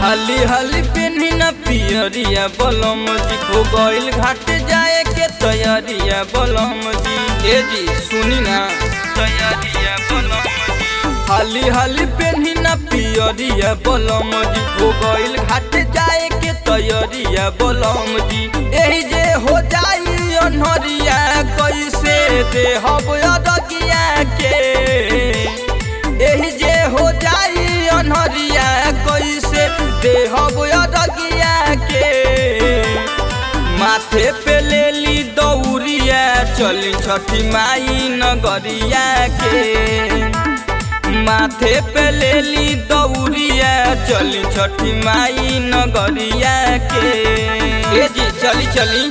हाली हाली पेन्ही न पियरिया बलम जी हो गइल घाट जाए के तैयारिया बलम जी ए जी सुनी ना तैयारिया बलम जी हाली हाली पेन्ही न पियरिया बलम जी हो गइल घाट जाए के तैयारिया बलम जी एही जे हो जाई अनहरिया कैसे देहब अदगिया के एही जे हो जाई अनहरिया कैसे देहब अदगिया के माथे पे लेली दौरिया चली छठी माई नगरिया के माथे पे लेली दौरिया चली छठी माई नगरिया के ए जी चली चली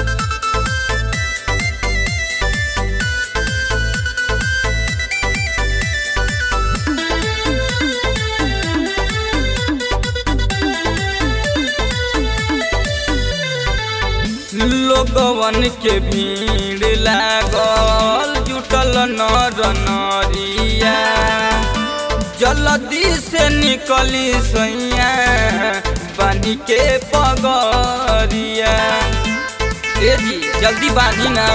लोगवन के भीड़ लागल जुटल नर नरिया जल्दी से निकली सैया बानी के पगरिया ए जी जल्दी बानी ना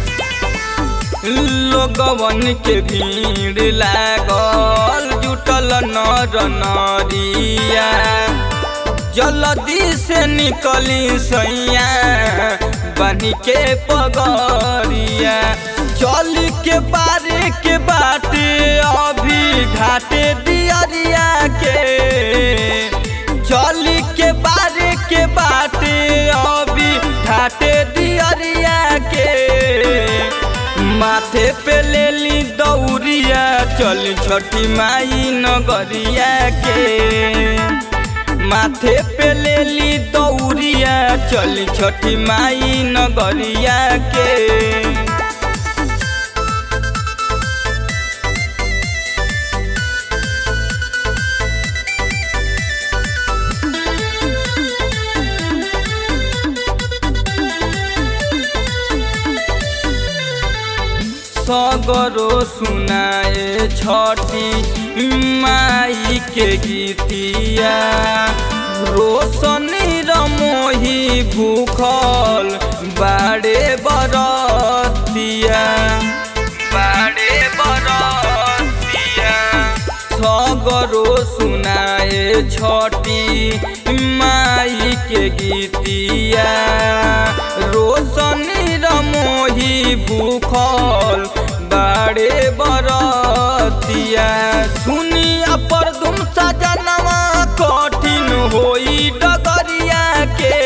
लोगवन के भीड़ लागल जुटल नर नरिया जल्दी से निकली सैया बनी के पगरिया चल के बारे के बाटे अभी घाटे दियरिया के चल के बारे के बाटे अभी घाटे दियरिया के माथे पे लेली दौरिया चल छठी माई नगरिया के माथे पे लेली दौरिया चल छठी माई नगरिया के सगरो सुनाए छठी माई के गीतिया रोशनी रमोही भूखल बाड़े बरतिया बाड़े बरतिया सगरो सुनाए छठी माई के गीतिया रोशनी रमोही भूखल बाड़े बरतिया सुनिया पर तुम सजनवा कठिन होई डगरिया के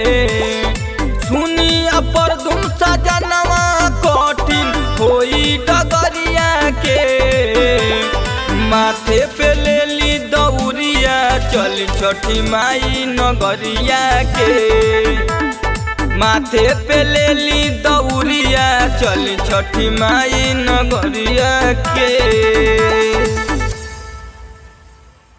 सुनिया पर तुम सजनवा कठिन होई डगरिया के माथे पे लेली दौरिया चल छठी माई नगरिया के माथे पे लेली दौरिया चल छठी माई नगरिया के